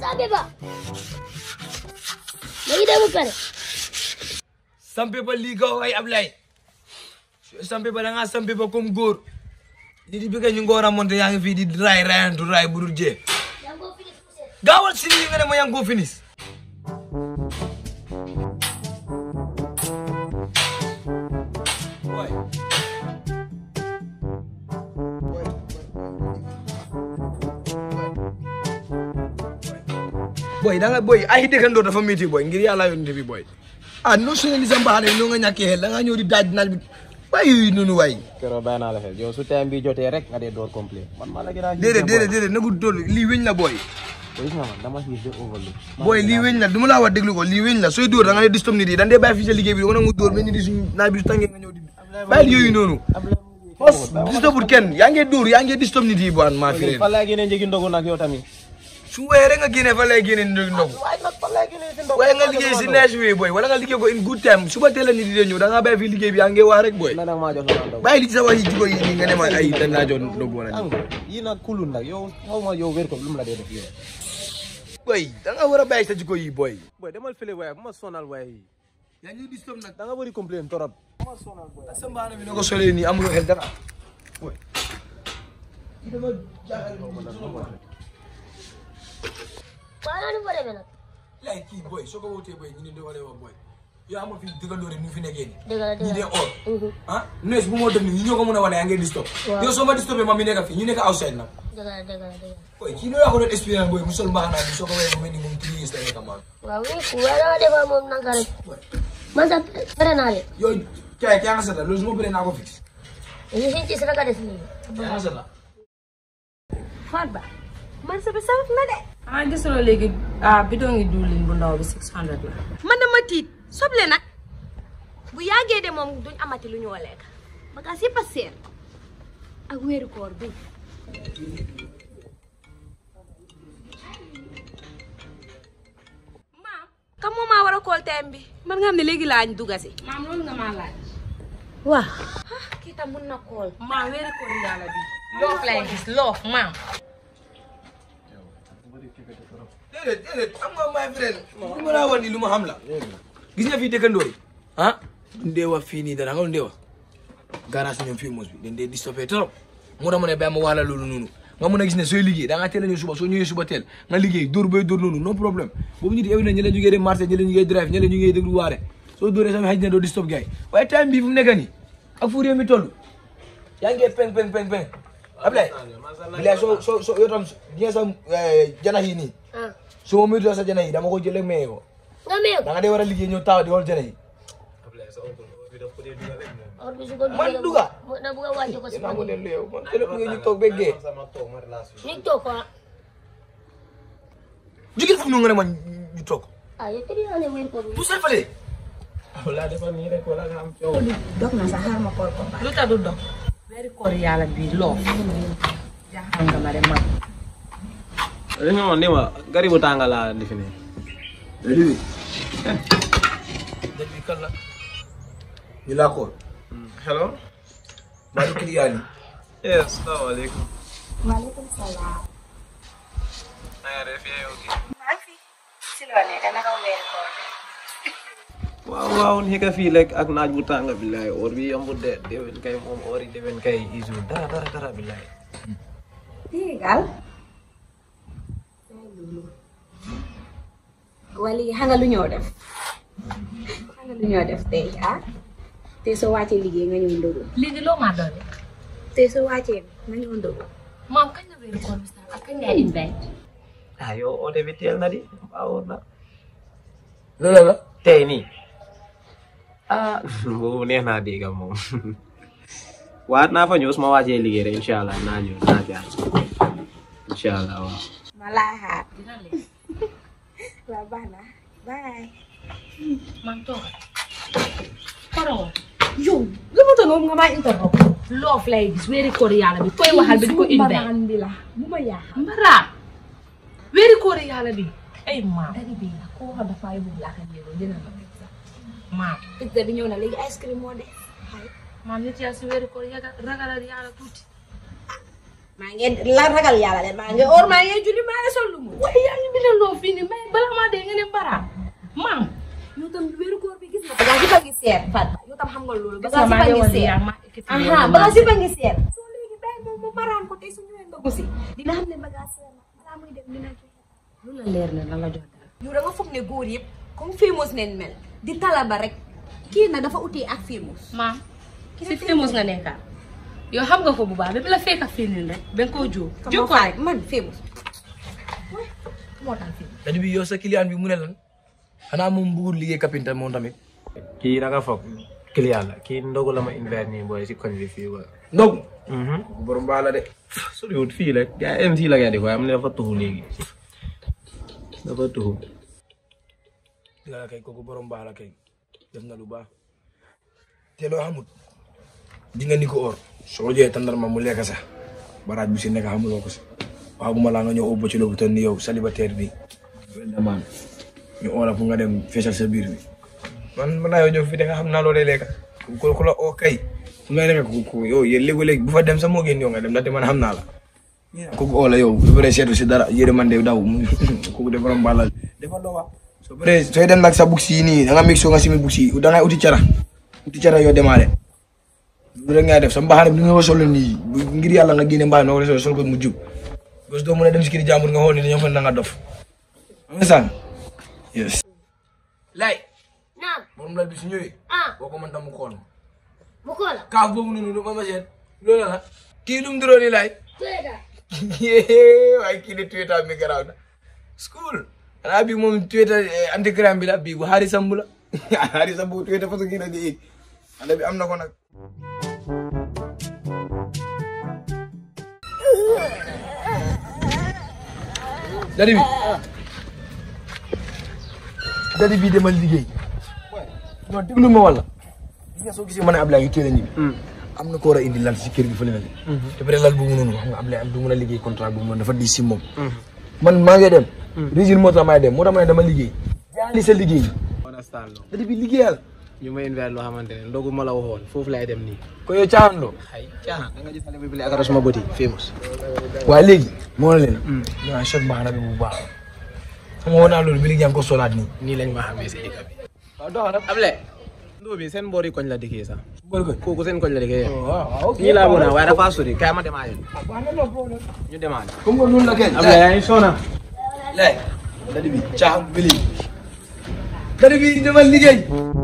sabe ba léegi dama pare sampe ba lii gaw ay Ablaye sampe ba da ngaa sampe ba comme góor li di bëgg ñu nga war a monté yaa ngi fii di raay raayantu raay bu dul jee yaa ngi ko fini poussé gaawal si lii nga ne ma yaa ngi koo finis boy boy da nga boy ay dëkkandoo dafa métti boy ngir yàlla yónni bi boy ah non nationalisme baax na noo nga ñàkkee xel da ngaa ñëw di daaj naaj bi waay yooyu noonu waay keroog bàyyi naa la xel yow su time bi jotee rek nga dee door complet man maa la gën a déedéet déedéet déedéet nagu dool lii wéñ la boy gis nga man dama xiif de overload boy lii wéñ la du ma laa wax déglu ko lii wéñ la sooy dóor da nga ne distom nit yi dañ dee bàyyi fii sa liggéey bi da nga nangu dóor mais nit yi suñu naaj bi su tàngee nga ñëw di bàyyi yooyu noonu fos distopul kenn yaa ngi dóor yaa ngi distom nit yi bu an maa fi fa laa génnee njëgi ndogu nag yow tamit su wéyee rek nga génnee fa lay génnee ndogu ndogu waaye nag fa laa génnee si ndogu waaye nga liggéey si neige way boy wala nga liggéey ko in good time suba teel a nit yi dee ñëw da ngaa bàyyi fii liggéey bi yaa ngi waa rek boy na nag maa jox la ndogu bàyyi li ci sa wax yi jiko yi nii nga ne ma ay dañ laa jox ndogu wala am yii nag kulul nag yow xaw ma yow wér ko lu mu la dee def yow boy da nga war a bàyyi sa jiko yi boy boy demal fële waaye bu ma sonal waaye yaa ngi distom nag da nga bëri complain torop sa mbaana bi na ko solee nii amuloo xel dara boy waaye noonu fa demee nag lay kii boy soo ko wootee boy ñu ne doo wa boy yow amoo fi dëggandoo rek ñu fi nekkee nii dëgg la ñi dëgg dee la or ah nees bu moo def nii ñi ñoo ko mën a wane yaa ngi distop Waaw. yow soo ma distopé ma mi nekk fii ñu nekk outside nag dëgg la dëgg la dëgg la boy kii noo yaa ko doon expérience boy mu sol mbaax naa bi soo ko wéyee mu mel ni moom three years la nekk maan waaw oui ku waaye dama defar moom naka rek man sax pare naa leen yow kay kay nga seta loolu su ma bëree naa ko fix ñu si ci rek a des nii kay nga seta Faat ba man sa bi saf na de. ah gisuloo léegi ah bidon ngi diwlin bu ndaw bi 600 la. man dama tiit soble nag bu yàggee de moom duñ amati lu ñoo lekk bagaas yëpp a seer ak weeru koor bi maam kam moo maa war a kool teem bi man nga xam ne léegi laañ dugga si maam loolu nga maa laaj. waa kii tam mun na kool maam weeri koor yàlla bi. loof lay gis loof maam. déedéet déedéet xam nga my friend li ma laa wax nii lu ma xam la gis nga fii dëkkandoo yi ah duñ dee wax fii nii dara nga lu dee wax garage ñoom fii mos bi dañ dee di stoppé trop mu tax ma ne bàyyi ma wax la loolu noonu nga mën a gis ne sooy liggéey da ngaa teel a ñëw suba soo ñëwee suba teel nga liggéey dóor bay dóor noonu no problème boobu ñu di éwi na ñi la ñu ngee dem marché ñi la ñu ngee drive ñi la ñu ngee déglu waare soo dóoree sama xëy na doo di stop gars yi waaye time bii fu mu nekk nii ak fu réew mi toll yaa ngi peng peng peng peng Ablaye bilaay soo soo soo yow tam di nga sa janax yi nii ah su ma muytoo sa jana yi dama ko jël rek maye ko nga meew da nga dee war a liggéey ñëw taw di xool jana yi or bi su ko Man dugalee duga. mu- na bugg a wàcce ko si maa man ngi leen lu yow man tele bu ngeen ñu toog beggee ñu toog ko ah jigéen fu mu nga ne man ñu toog ah yow tëdd naa ne weeru koor bi bu seen fale wala defal nii rek wala nga am coow dog na sax xaar ma koor ko lu tax du dog. weeri koor yàlla bi loof. jaaxal nga ma de man. li nga wax ni ma gari bu tànga laa defi ne léegi dëj bi kan la ñu laa koor hello maa ngi client yi yes salaamaaleykum waaleykum salaam. na nga def yaa ngi maa ngi fi. si loo nekk naka weeri koor bi. waaw waaw ni ka fii lekk ak naaj bu tàng billaay or bi yombut de déwén kay moom or yi déwén kay isu dara dara dara billaay Tégal. wala léegi xam nga lu ñoo def xam nga lu ñoo def tey ah te soo wàccee liggéey nga ñëw ndogu léegi loo maa doon rek. te soo wàccee nga ñëw ndogu maam kañ la weeri koor bi sax ak kañ ngay invite. ah yow oote bi teel na di baawoon na loolu la tey nii ah boobu neex naa dégg moom waat naa fa ñëw su ma wàccee liggéey rek incha allah naa ñëw naa jaar incha allah waaw ma laa xaar dina leen. waaw baax na bye man toog. Koro. yow lu mu toll moom nga maa interrompre loof lay gis weeri koor yàlla bi koy waxal bi di ko invite. mbaraan bi la bu ma yaaxal mbaraat. weeri koor yàlla bi. ay maam. dari bi la koo xam dafa yóbbu laa kan yéego dina ma pizza maam. pizza bi ñëw na léegi ice cream moo des maam nit yaa si weeri koor yaga ragalal yàlla tuuti. maa ngi la ragal yàlla leen maa ngi or maa ngi julli maa ngi sol lu mu waaye yaa ngi bindandoo fii nii mais bala maa dee nga ne bara maam yow tam wéeru koor bi gis nga bagage yi ba ngi seer Fat yow tam xam nga loolu bagage yi maa ba ngi ngi woon seer yaa ma ekkati aha bagage yi ba ngi seer soo léegi bàyyi moom mu maraan ko tey su ñëwee nga gusi dina xam ne bagage seer na balaa muy dem dina joxe lu la leer ne la la jox dara yow da nga foog ne góor yëpp comme famous neen mel di talaba rek kii na dafa utee ak famous maam si famous nga nekkaat yow xam nga ko bu baax bi la fekk a fii nii rek ba nga koo jóo jóo ko rek man famous moo tax famous dadi bi yow sa client bi mu ne lan xanaa moom bëggul liggéey kapinta moom tamit kii da nga foog client la kii ndogu la ma invite nii booy si koñ bi fii ba. ndog borom baa la de soriwut fii la gars yi MC la gars di ko am ne dafa tuxu léegi dafa tuxu. dina la kay kooku borom baa la kay def na lu baax te loo xamut di nga ni ko or soo jëlee tandarma mu lekk sax baraaj bu si nekk xamuloo ko si waaw bu ma laa nga ñëw ubbo ci lopitaan ni yow célibataire bi wel damaan ñu oola fu nga dem feesal sa biir bi man mën naa yow ñëw fi da nga xam naa loo dee lekka ku ku la oo kay fu ngay lekk ku ku yow yéen léegi-léegi bu fa dem sa moo gën yow nga dem ndaxte man xam naa la kooku oola yow bu paree seetu si dara yére man de daw kooku de borom baalal dafa loo wax soo paree sooy dem nag sa bugsi yi nii da nga mix soo nga simi bugsi yi da ngay uti cara uti cara yoo demaale loolu rek ngay def sa mbaxane bi nga ko solo nii bu- ngir yàlla nga génne mbaxane noo ko sol sol ko mu jub parce que doo mën a dem si kii jàmbur nga xool ni dañoo fa na nga dof am nga sànq yes lay naam borom lal bi su ñëwee ah boo ko mën tam mu xool bu ko la kaaf boobu noonu ma ma seet loolu la kii lu mu duróo nii lay tueda waaye kii de tueta mi garaaw na school xanaa bii moom tueta anti crime bi la bii bu xaari sambu la xaari sambu tueta façon kii na di it xale bi am na ko nag dadi bi dadi bi demal liggéey non déglu ma walla gis nga soo gisee ma ne Ablaye yu teel a ñibbi am na ko war a indi lal si kër gi fële na le te peut lal boobu noonu xam nga Ablaye am du mun a liggéey contrat boobu noonu dafa di si moom man maa ngi dem régime moo tax maay dem moo tax ma ne dama liggéey jaali sa liggéey understand loo dadi bi liggéeyal ñu ma invite loo xamante ne ndogu ma la waxoon foofu lay dem nii. ko yow caaxaan loo ay caaxaan da nga gis xale bi bi ak suma bëti famous. waaye léegi moo na leen ñoo choc baax na bi bu baax xam nga woon naa loolu bi léegi yaa ngi ko solaat nii nii lañ ma xamee si dëkk bi. waaw dox na Able. ndoo bi seen boori koñ la dikkee sax. bool ko kooku seen koñ la dikkee. waaw ok nii laa mën a waaye dafa sori kaay ma demaale. ñu demaale. comme que noonu la kay Able yaa ngi sona. lay dadi bi caaxaan bi léegi dadi bi demal liggéey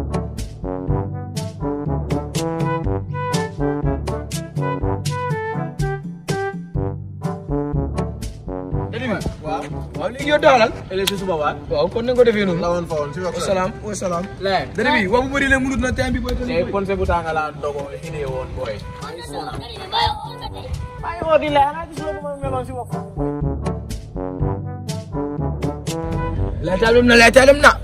dadi bi waaw waaw léegi yow doxalal ëllëg si suba waat. waaw kon nañ ko defee noonu woon fa woon si wax wasalaam wasalaam Lee. dadi bi wax bu bëri leen munut na time bi boy tey ponse bu tàng laa dogo xidee woon booy. lay taalum na lay taalum na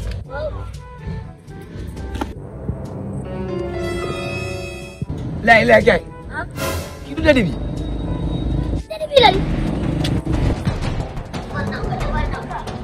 lay lay kay kii du dadi bi Jadi bilang. Mana mana mana.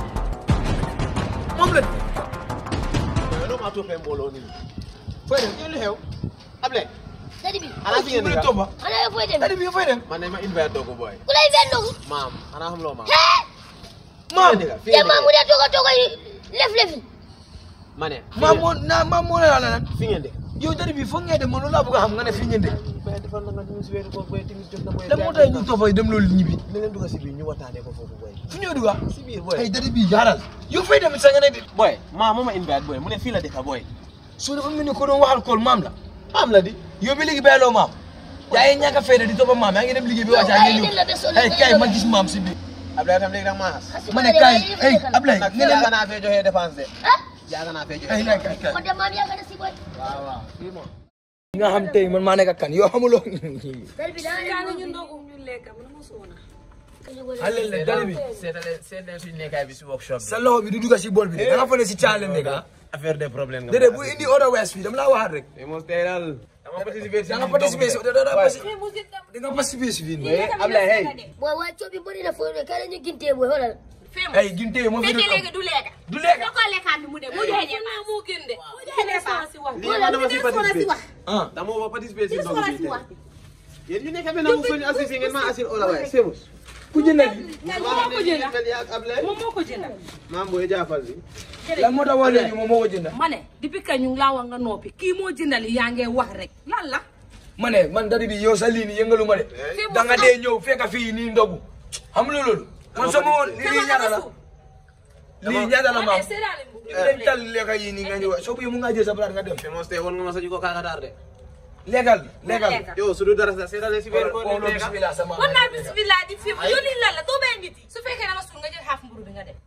moom la loolu maa toppee mbooloo nii. fooy dem kii lu xew. Able. Jadi bi. xanaa fi ngeen mu di ne toppa Mana yang boleh dem? dadi bi fay dem man ne ma invite dogo booy. Kulai vendong. maam xanaa xam loo maam. Heh. maam Dia mamu dia toka toka left left. ma ne. maam moo naa maam moo ne la lan fi ngeen de. yow dadi bi foog ngeen dem man loolu laa bëgg a xam nga ne fii ngeen de booy defal na nga timis weeru ko booy timis jot na booy. lan moo tax ñu toppa dem loolu ñibbi ne leen dugg si biir ñu waxtaanee ko foofu booy. fu ñëw duga si biir booy. ay dadi bi jaaral yow fay dem sa nga ne de booy maa moo ma invite booy mu ne fii la dëkk booy. soo dafa mel ni ko doon waxal kool maam la maam la di. yow bi léegi bàyyiloo maam yaa ngi ñàkk a fayda di toppa maam yaa ngi dem liggéey bi wàcc yaa ngi ñëw ay kay ma gis maam si biir Ablaye tam léegi da nga maa xas. ma ne kay ay Ablaye nag nga ne yaaga naa fee joxe dépense de. Hah? yaaga naa fee joxe ay kay kay kay Kau dia mami akan si boy. waaw waaw fii moom. nga xam tey man maa nekk ak kan yow xamuloo Jadi bilang. ñu ndogu ñu lekk man ma soona alel la dadi bi seetale seet leen suñu nekkaay bi si workshop bi. sa loxo bi du dugga si bool bi de da nga fa ne si caale nekk ah affaire de problème nga. déedéet bu indi order west fii dama laa waxaat rek mais moom tey daal. dama participer si da nga participer si da da da da nga participer si fii nii mais Ablaye hey. Boy wa cobi bari na fo ne kala ñu ginte boy holal. ay ginte yi moom fi fekkee du léegi du lekk. du lekk da koo lekkaat bi mu dem mu joxe ñeent. moo gën de mu joxe dépense. si wax lii man dama si participer. ah dama ma participer si Li ndogu soxla bi si tey. wax. yéen ñu nekk fi nangu suñu assisté ngeen maa assil ola waaye Sémous. ku jëndal li moom moo ko jënd mel yaa Ablaye. moom moo ko jënd maam booy jaafal bi. lan moo tax wax léegi moom moo ko jëndal ma ne depuis que ñu ngi laa wax nga noppi kii moo jëndali yaa ngee wax rek lan la ma ne man dadi bi yow sa lii nii yëngalu ma de da nga dee ñëw fekk fii nii ndogu xam nga loolu man sama woon lii ñaata la lii ñaata la maam dem tal lekka yi nii nga ñëw soo bu mu nga jël sa palaat nga dem Sémous tey woon nga ma sa jiko kaakataar de. lekkal lekkal yow su du dara sax seetale si biir oh non bismillah sama kon naa bismillah di fi mu yónni lan la doo bay nit yi su fekkee dama suul nga jël xaaf mburu bi nga dem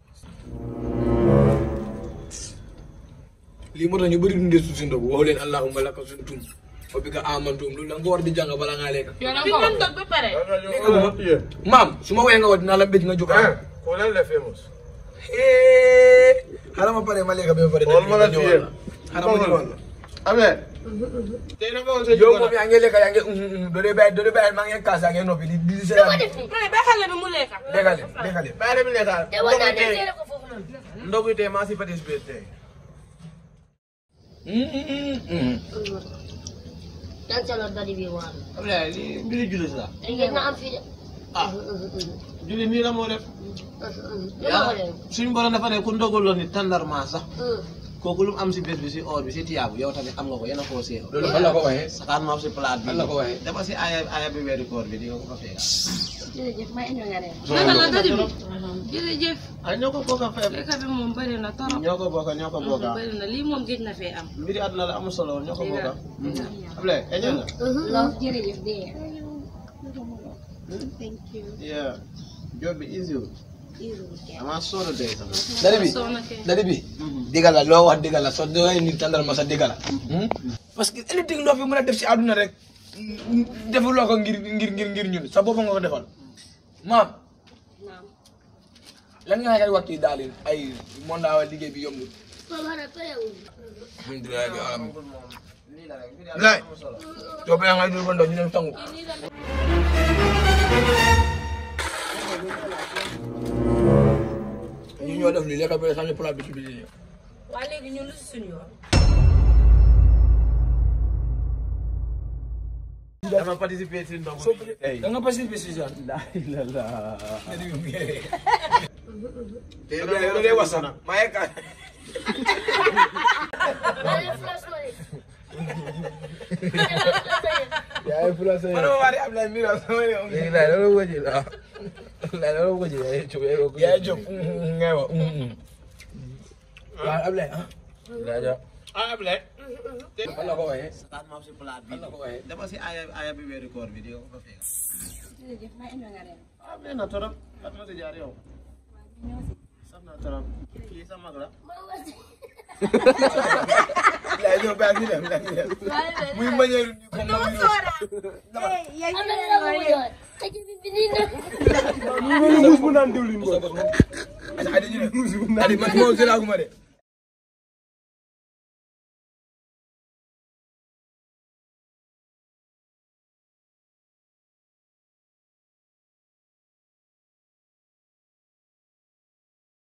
lii moo tax ñu bëri dundee suuf si ndogu waxu leen allahumma laka suntum wa bika amantum loolu da nga ko war di jàng bala ngaa lekk bi man dog ba pare maam su ma woyee nga wax dinaa la mbéj nga jóg ko lan la Sémous. xaaral ma pare ma lekk ba pare Xool ma la ñëwal fiyee. xaaral ma ñëwal la Ablaye. tey naka woon sa yow jiko moom yaa ngi lekk yaa ngi doo dee bàyyi doo dee bàyyi maa ngi kaas yaa ngi noppi di di seetaan ma ne ba xale bi mu lekka lekkale lekkale Bàyyi dem lekkaal. te war naa dem seere ko foofu noonu. ndogu tey maa si participé tey. yan salo dadi bi waar. Ablaye lii mbiri jullit la. ngeen na am fii de. ah jullit nii la moo def. lu ma ko leen. suñ borom dafa ne ku ndoguloon ni tàndarma sax. kooku lu mu am si bés bi si or bi si tiyaabu yow tamit am nga ko yéen a koo seew. loolu fan la ko waxee saxaar ma si palaat bi. Lan la ko waxee? dafa si aaya aaya bi weeru koor bi di nga ko fa fekk. jërëjëf maa indi nga reer. naka la dadi bi jërëjëf ah ñoo ko bokk a fay. lekka bi moom bëri na torop ñoo ko bokk ñoo ko bokk bëri na lii moom géej na fee am mbiri àdduna la amul solo woon ñoo ko bokk Ablaye eñe nga. love jërëjëf dee. yeah job bi easy wul. amaa solo day sax. dadi bi soo nakee dadi bi dëgg la loo wax dëgg la soo doy nit tàndal ma sa dëgg la parce que anything loo fi mën a def si àdduna rek defuloo ko ngir ngir ngir ngir ñun sa bopp nga ko defal maam lan nga kay waxtu daal ay mon daawa liggéey bi yombul Papa na parewul. alhamdulilah bi alamin lay yow ba nga dul ba ndaw ñu dem sangu ñu ñoo def li lekk ba sànni plat bi ci biir waa léegi ñun lu si suñu yoon dama participé si ndogu bi. ay da nga participer si genre la la la. te loolu day wasa maa ngi ka yaa ngi fula sa man ma wari Ablaye Mira sama ne léegi laay loolu wëji la laay loolu wëji la yaa ngi jóg yaa jóg ngay wax waaw Ablaye ah rajo. ah Ablaye fan la ko waxee saxaar ma si palaat bi. fan la ko waxee dafa si aaya aaya bi weeru koor bi di nga ko fa fekk. jërëjëf maa indi nga reer. ah mais na torop Fatma si jaar yow. sax na torop kii sa mag la. Ablaye ñëw baax ñu dem baax ñu dem muy manière ni comme ma ñu am na la mu jox. xëj bi bi nii nag. bu naan diwlin adi ñu dem adi man moo sëraaguma de